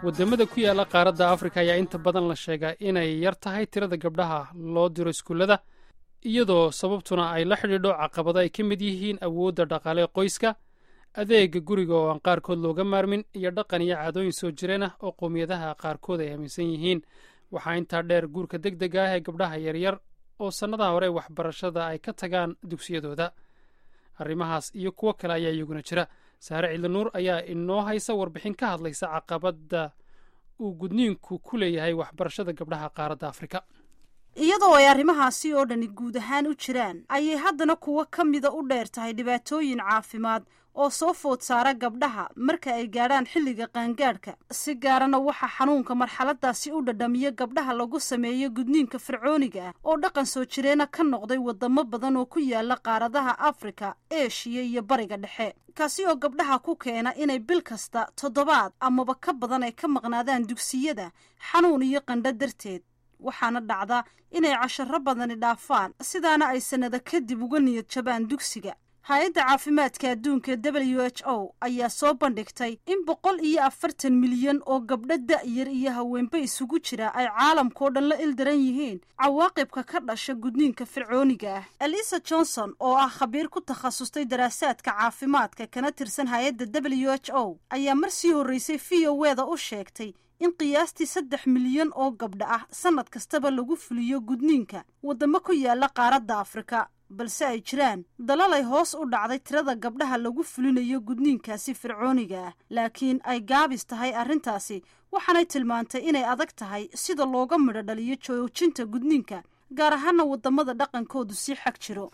waddamada ku yaalla qaaradda afrika ayaa inta badan la sheegaa inay yar tahay tirada gabdhaha loo diro iskuullada iyadoo sababtuna ay la xidhiidho caqabado ay ka mid yihiin awoodda dhaqaale qoyska adeega guriga oo aan qaarkood looga maarmin iyo dhaqan iyo caadooyin soo jireen ah oo qowmiyadaha qaarkood ay aaminsan yihiin waxaa intaa dheer guurka deg dega ah ee gabdhaha yaryar oo sannadaha hore waxbarashada ay ka tagaan dugsiyadooda arrimahaas iyo kuwo kale ayaa iyaguna jira saare ciidanuur ayaa inoo haysa warbixin ka hadlaysa caqabadda uu gudniinku ku leeyahay waxbarashada gabdhaha qaaradda afrika iyadoo ay arrimahaasi oo dhani guud ahaan u jiraan ayay haddana kuwo ka mida u dheer tahay dhibaatooyin caafimaad oo soo food saara gabdhaha marka ay gaadhaan xilliga qaangaadhka si gaarana waxaa xanuunka marxaladaasi u dhadhamiya gabdhaha lagu sameeyo gudniinka fircooniga ah oo dhaqan soo jireena ka noqday wadamo badan oo ku yaala qaaradaha afrika eshiya iyo bariga dhexe kaasi oo gabdhaha ku keena inay bil kasta toddobaad amaba ka badan ay ka maqnaadaan dugsiyada xanuun iyo qandho darteed waxaana dhacda inay casharo badani dhaafaan sidaana ay sannado kadib uga niyad jabaan dugsiga hay-adda caafimaadka adduunka w h o ayaa soo bandhigtay in boqol iyo afartan milyan oo gabdho da'yar iyo haweenba isugu jira ay caalamkao dhan la ildaran yihiin cawaaqibka ka dhasha gudniinka fircooniga ah elisa johnson oo ah khabiir ku takhasustay daraasaadka caafimaadka kana tirsan hay-adda w h o ayaa mar sii horreysay v o weda u sheegtay in qiyaastii saddex milyan oo gabdha ah sannad kastaba lagu fuliyo gudniinka waddamo ku yaala qaaradda afrika balse ay jiraan dalal ay hoos u dhacday tirada gabdhaha lagu fulinayo gudniinkaasi fircooniga ah laakiin ay gaabis tahay arrintaasi waxaanay tilmaantay inay adag tahay sida looga midho dhaliyo joojinta gudniinka gaar ahaana wadamada dhaqankoodu sii xag jiro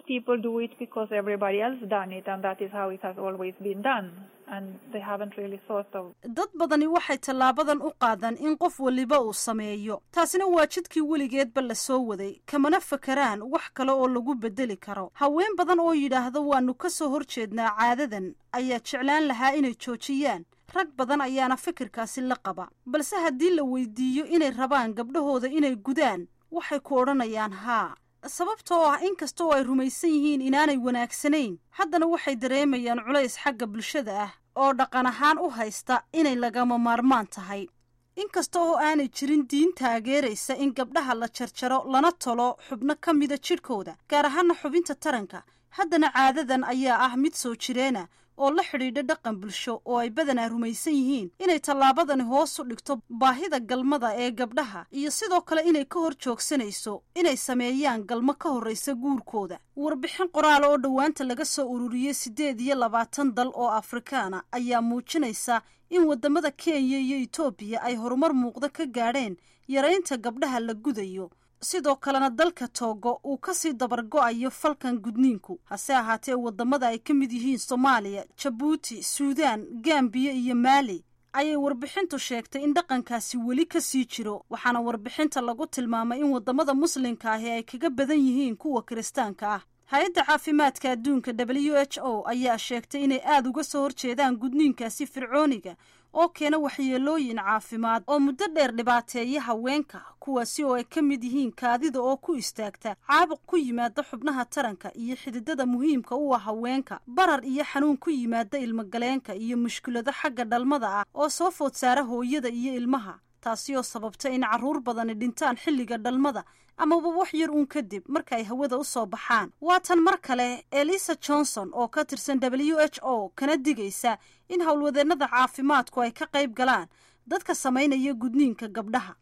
dad badani waxay tallaabadan u qaadaan in qof waliba uu sameeyo taasina waa jidkii weligeedba la soo waday kamana fakaraan wax kale oo lagu bedeli karo haween badan oo yidhaahda waanu ka soo horjeednaa caadadan ayaa jeclaan lahaa inay joojiyaan rag badan ayaana fikirkaasi la qaba balse haddii la weydiiyo inay rabaan gabdhahooda inay gudaan waxay ku odhanayaan haa sababtoo ah in kasta oo ay rumaysan yihiin inaanay wanaagsanayn haddana waxay dareemayaan culays xagga bulshada ah oo dhaqan ahaan u haysta inay lagama maarmaan tahay inkasta oo aanay jirin diin taageeraysa in gabdhaha la jarjaro lana tolo xubno ka mida jidhkooda gaar ahaana xubinta taranka haddana caadadan ayaa ah mid soo jireena oo la xidhiidha dhaqan bulsho oo ay badanaa rumaysan yihiin inay tallaabadani hoos u dhigto baahida galmada ee gabdhaha iyo sidoo kale inay ka hor joogsanayso inay sameeyaan galmo ka horraysa guurkooda warbixin qoraal oo dhowaanta laga soo ururiyey siddeed iyo labaatan dal oo afrikaana ayaa muujinaysa in waddamada kenya iyo etoobiya ay horumar muuqda ka gaadheen yaraynta gabdhaha la gudayo sidoo kalena dalka toogo uu kasii dabargo-ayo falkan gudniinku hase ahaatee waddamada ay ka mid yihiin soomaaliya jabuuti suudaan gambiya iyo maali ayay warbixintu sheegtay in dhaqankaasi weli ka sii jiro waxaana warbixinta lagu tilmaamay in waddamada muslimka ahi ay kaga badan yihiin kuwa kiristaanka ah hay-adda caafimaadka adduunka w h o ayaa sheegtay inay aada uga soo horjeedaan gudniinkaasi fircooniga oo keena waxyeelooyin caafimaad oo muddo dheer dhibaateeya haweenka kuwaasi oo ay ka mid yihiin kaadida oo ku istaagta caabuq ku yimaada xubnaha taranka iyo xididada muhiimka u ah haweenka barar iyo xanuun ku yimaada ilmogaleenka iyo mushkilado xagga dhalmada ah oo soo food saara hooyada iyo ilmaha taasi oo sababta in carruur badani dhintaan xilliga dhalmada amaba wax yar uun kadib marka ay hawada u soo baxaan waa tan mar kale elisa johnson oo ka tirsan w h o kana digaysa in howlwadeennada caafimaadku ay ka qayb galaan dadka samaynaya gudniinka gabdhaha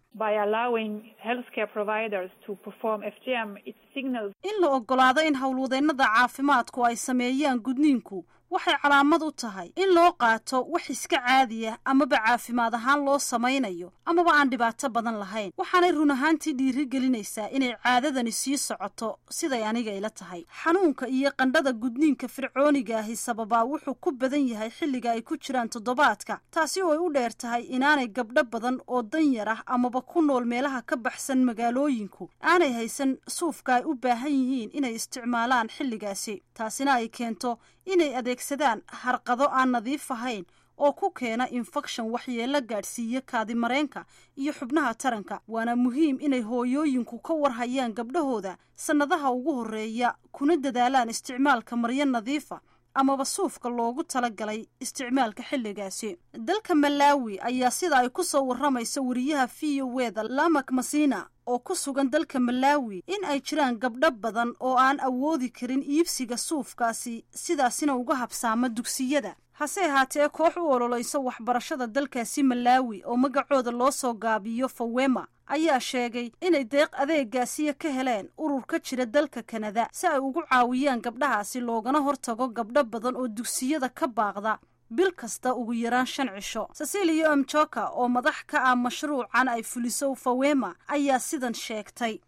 in la ogolaado in howlwadeennada caafimaadku ay sameeyaan gudniinku waxay calaamad u tahay in loo qaato wax iska caadiya amaba caafimaad ahaan loo samaynayo amaba aan dhibaato badan lahayn waxaanay run ahaantii dhiiri gelinaysaa inay caadadani sii socoto siday aniga ila tahay xanuunka iyo qandhada gudniinka fircooniga ahi sababaa wuxuu ku badan yahay xilliga ay ku jiraan toddobaadka taasi oo ay u dheer tahay inaanay gabdho badan oo danyar ah amaba ku nool meelaha ka baxsan magaalooyinku aanay haysan suufka ay u baahan yihiin inay isticmaalaan xilligaasi taasina ay keento inay adeegsadaan harqado aan nadiif ahayn oo ku keena infekshan waxyeelo gaadhsiiya kaadimareenka iyo xubnaha taranka waana muhiim inay hooyooyinku ka warhayaan gabdhahooda sannadaha ugu horreeya kuna dadaalaan isticmaalka maryo nadiifa amaba suufka loogu talagalay isticmaalka xilligaasi dalka malaawi ayaa sida ay ku soo warramayso wariyaha v o weda lamak masina oo ku sugan dalka malaawi in ay jiraan gabdho badan oo aan awoodi karin iibsiga suufkaasi sidaasina uga habsaama dugsiyada hase ahaatee koox u ololaysa waxbarashada dalkaasi malaawi oo magacooda loo soo gaabiyo fawema ayaa sheegay inay deeq adeegaasiya ka heleen urur ka jira dalka kanada si ay ugu caawiyaan gabdhahaasi loogana hortago gabdho badan oo dugsiyada ka baaqda bil kasta ugu yaraan shan cisho cecilia omjoka oo madax ka ah mashruucan ay fuliso fawema ayaa sidan sheegtay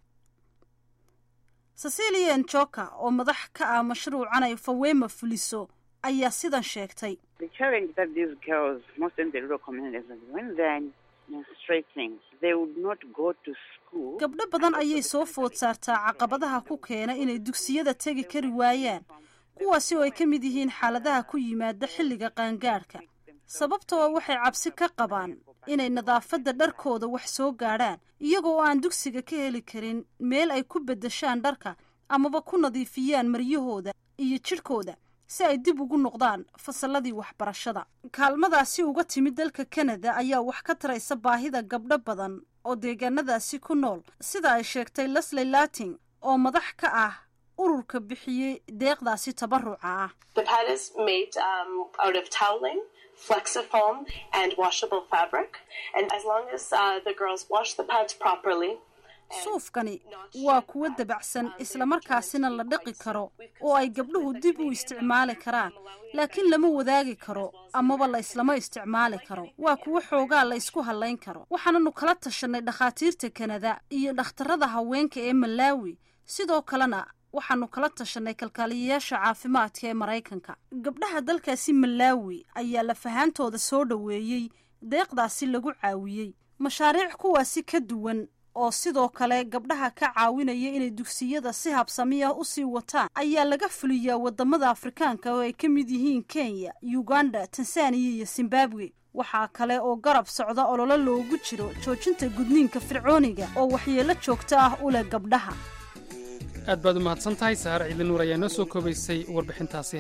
cecilia njoka oo madax ka ah mashruucan ay fawema fuliso ayaa sidan sheegtay gabdho badan ayay soo food saartaa caqabadaha ku keena inay dugsiyada tegi kari waayaan kuwaasi oo ay ka mid yihiin xaaladaha ku yimaada xilliga qaangaadhka sababtoo waxay cabsi ka qabaan inay nadaafadda dharkooda wax soo gaadhaan iyagoo aan dugsiga ka heli karin meel ay ku beddeshaan dharka amaba ku nadiifiyaan maryahooda iyo jidhkooda si ay dib ugu noqdaan fasalladii waxbarashada kaalmadaasi uga timid dalka kanada ayaa wax ka taraysa baahida gabdho badan oo deegaanadaasi ku nool sida ay sheegtay lesley lating oo madax ka ah ururka bixiyey deeqdaasi tabaruca ah suufkani waa kuwo dabacsan islamarkaasina la dhaqi karo oo ay gabdhuhu dib u isticmaali karaan laakiin lama wadaagi karo amaba la islama isticmaali karo waa kuwo xoogaa la ysku hallayn karo waxaananu kala tashanay dhakhaatiirta kanada iyo dhakhtarada haweenka ee malaawi sidoo kalena waxaanu kala tashanay kalkaaliyayaasha caafimaadka ee maraykanka gabdhaha dalkaasi malaawi ayaa lafahaantooda soo dhoweeyey deeqdaasi lagu caawiyey mashaariic kuwaasi ka duwan oo sidoo kale gabdhaha ka caawinaya inay dugsiyada si habsamiya u sii wataan ayaa laga fuliyaa waddamada afrikaanka oo ay ka mid yihiin kenya uganda tanzaniya iyo zimbabwe waxaa kale oo garab socda ololo loogu jiro joojinta gudniinka fircooniga oo waxyeello joogto ah u leh gabdhaha aad baad u mahadsan tahay saar ciidli nuur ayaa noo soo koobaysay warbixintaasi